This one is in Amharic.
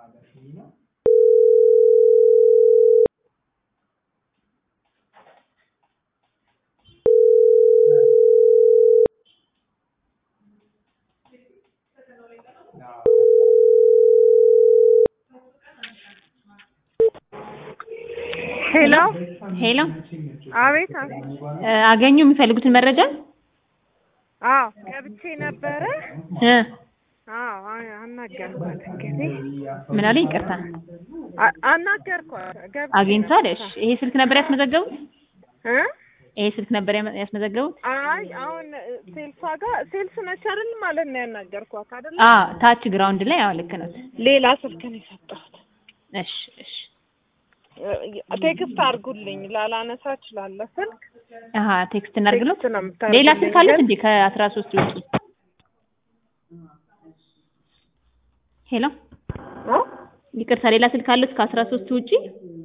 ሄሎ ሄሎ አቤት አቤት እ አገኙ የሚፈልጉትን መረጃ አዎ ገብቼ ነበረ እ አዎ አ- አናገርኳት እንግዲህ ምን አለኝ? ይቅርታ አ- አናገርኳት ገብቼ አግኝቷል። ነበረ። እሺ ይሄ ስልክ ነበር ያስመዘገቡት? እ ይሄ ስልክ ነበር ያመ- ያስመዘገቡት? አይ አሁን ሴልሷ ጋር ሴልስ ነች አይደል ማለት ነው ያናገርኳት አይደል አ ታች ግራውንድ ላይ አዎ፣ ልክ ነው። ሌላ ስልክ ነው የሰጠሁት እሺ እሺ እ- ቴክስት አድርጉልኝ ላላነሳ እችላለሁ ስልክ አሀ ቴክስት እናድርግለው። ቴክስት ነው ሌላ የምታደርጉልኝ ስልክ አለት ግን እንዴ ከአስራ ሶስት ውጪ? ሄሎ እ? ይቅርታ ሌላ ስልክ አለት ከአስራ ሶስት ውጪ?